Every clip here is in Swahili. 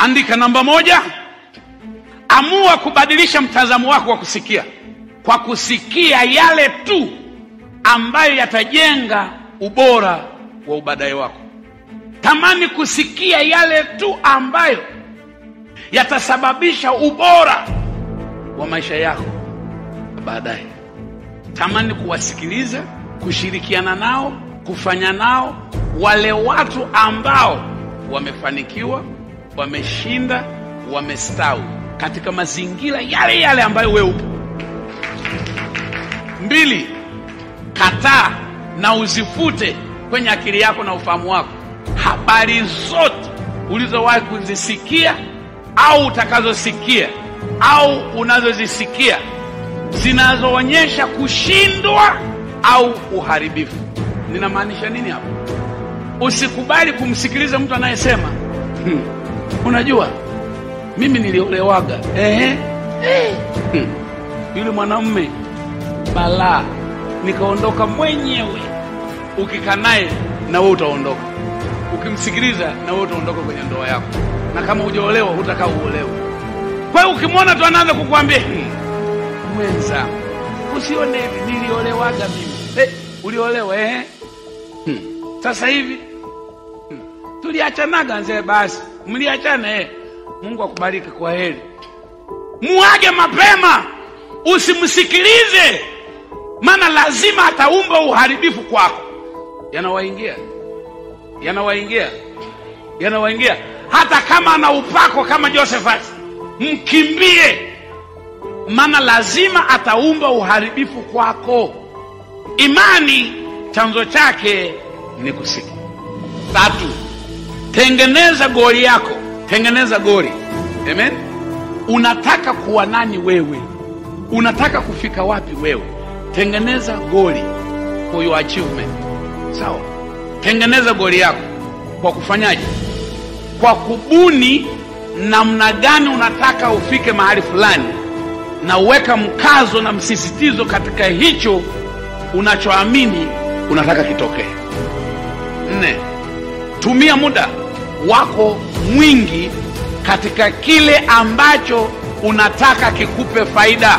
andika namba moja amua kubadilisha mtazamo wako wa kusikia kwa kusikia yale tu ambayo yatajenga ubora wa ubadaye wako tamani kusikia yale tu ambayo yatasababisha ubora wa maisha yako baadaye tamani kuwasikiliza kushirikiana nao kufanya nao wale watu ambao wamefanikiwa wameshinda wamestawi katika mazingira yale yale ambayo wewe upo mbili kataa na uzifute kwenye akili yako na ufahamu wako habari zote ulizowahi kuzisikia au utakazosikia au unazozisikia zinazoonyesha kushindwa au uharibifu ninamaanisha nini hapo usikubali kumsikiliza mtu anayesema hmm, unajua mimi niliolewaga ehe hmm. yule mwanamume balaa nikaondoka mwenyewe ukikaa naye na wewe utaondoka ukimsikiliza na wewe utaondoka kwenye ndoa yako na kama hujaolewa hutakaa uolewe kwa hiyo ukimwona tu anaanza kukwambia hmm, mwenzangu usione hivi niliolewaga mimi hey, uliolewa eh? hmm. sasa hivi hmm. tuliachanaga nzee basi mliachana eh. mungu akubariki kwa heri muage mapema usimsikilize maana lazima ataumba uharibifu kwako yanawaingia yanawaingia yanawaingia hata kama ana upako kama josephat mkimbie maana lazima ataumba uharibifu kwako imani chanzo chake ni kusikia tatu tengeneza goli yako tengeneza goli amen unataka kuwa nani wewe unataka kufika wapi wewe tengeneza goli for your achievement sawa tengeneza goli yako kwa kufanyaje kwa kubuni namna gani unataka ufike mahali fulani na uweka mkazo na msisitizo katika hicho unachoamini unataka kitokee nne tumia muda wako mwingi katika kile ambacho unataka kikupe faida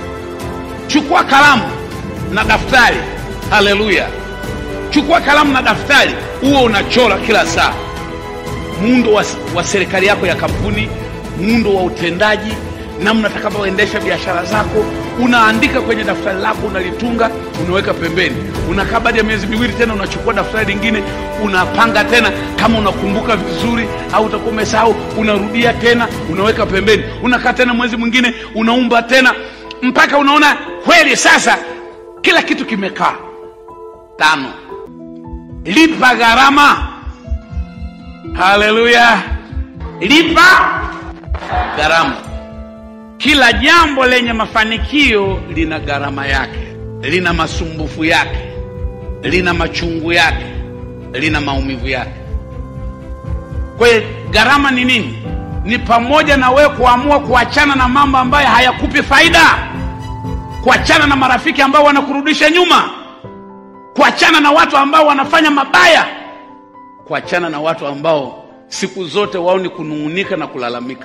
chukua kalamu na daftari haleluya chukua kalamu na daftari huo unachora kila saa muundo wa, wa serikali yako ya kampuni muundo wa utendaji namna utakavyoendesha biashara zako unaandika kwenye daftari lako unalitunga unaweka pembeni unakaa baada ya miezi miwili tena unachukua daftari lingine unapanga tena kama unakumbuka vizuri au utakuwa umesahau unarudia tena unaweka pembeni unakaa tena mwezi mwingine unaumba tena mpaka unaona kweli sasa kila kitu kimekaa tano lipa gharama haleluya lipa gharama kila jambo lenye mafanikio lina gharama yake lina masumbufu yake lina machungu yake lina maumivu yake kwa hiyo gharama ni nini ni pamoja na wewe kuamua kuachana na mambo ambayo hayakupi faida kuachana na marafiki ambao wanakurudisha nyuma kuachana na watu ambao wanafanya mabaya kuachana na watu ambao siku zote wao ni kunung'unika na kulalamika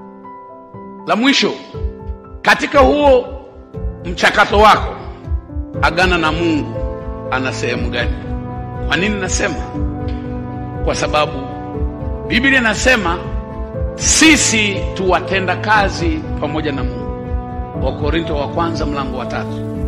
la mwisho katika huo mchakato wako agana na mungu ana sehemu gani kwa nini nasema kwa sababu biblia inasema sisi tuwatenda kazi pamoja na mungu wakorinto wa kwanza mlango wa tatu